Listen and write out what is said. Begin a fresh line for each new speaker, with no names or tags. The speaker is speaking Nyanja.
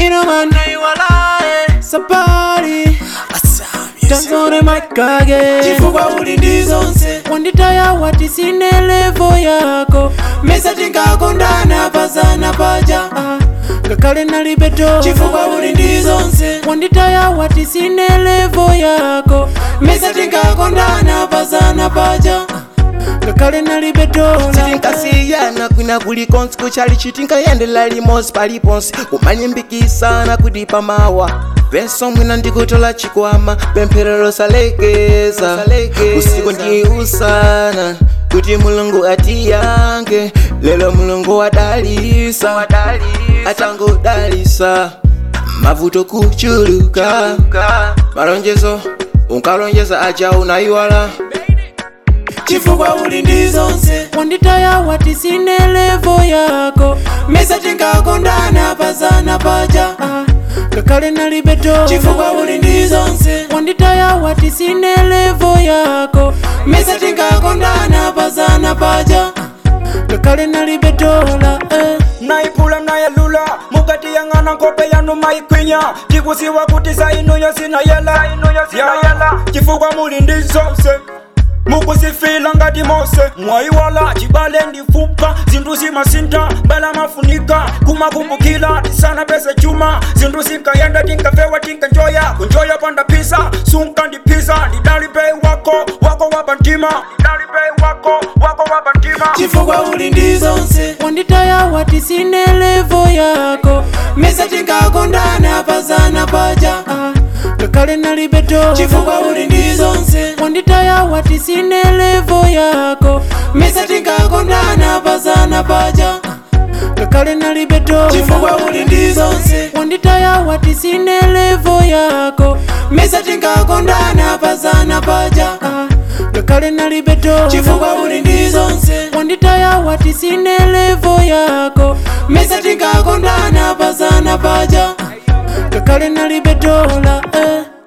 bwino man sapali tanzore makage
chifukwa uli ndi zonse
wanditaya wati sine levo yako
mesa tinkakondana pazana paja
Ah, ngakhale nalibe dola
chifukwa uli ndi zonse
wanditaya wati sine levo yako
mesa tinkakondana pazana paja
ngakhale nalibe dola
tinkasiyana kwina kulikonse kuchali chitinkayendela limodzi paliponse kumalimbikisana kuti pamawa peso mwina ndikutola chikwama pempherero salekeza usiku ndi usana kuti mulungu atiyange lelo mulungu wadalisa atangodalisa mavuto kuchuluka malonjezo unkalonjeza aja unayiwala
chifukwa uli ndi zonse
wanditaya wati sine levo yako
mesa tinkakondana pazana paja
Ah, ngakhale nalibe dola
chifukwa uli ndi zonse
wanditaya wati sine levo yako
mesa tinkakondana pazana paja
ngakhale nalibe dola eh.
naipula nayelula mukati yang'ana nkope yanu maikwinya tikusiwa kuti sainuyo sinayela yala chifukwa muli ndi zonse mukusifila ngati mose mwayiwala chibale ndifupa zinthu zimasinta mbala mafunika kumakumbukila tisana pese chuma zinthu zinkayenda tinkafewa tinkanjoya kunjoya panda pisa sunka ndipisa ndidalipe wako wako wabantima ndidalipe wako wako wabantima
chifukwa uli ndi zonse
wanditaya wati sine levo yako
mesa tinkakondana pazana paja
Ah, ngakhale nalibe dola
chifukwa uli ndi zonse
wanditaya wati sine levo yako
mesa tinkakondana pazana paja
ngakhale nalibe dola
chifukwa uli ndi zonse
wanditaya wati sine levo yako
mesa tinkakondana pazana paja
Ah, ngakhale nalibe dola
chifukwa uli ndi zonse
wanditaya wati sine levo yako
mesa tinkakondana pazana paja
ngakhale nalibe dola eh.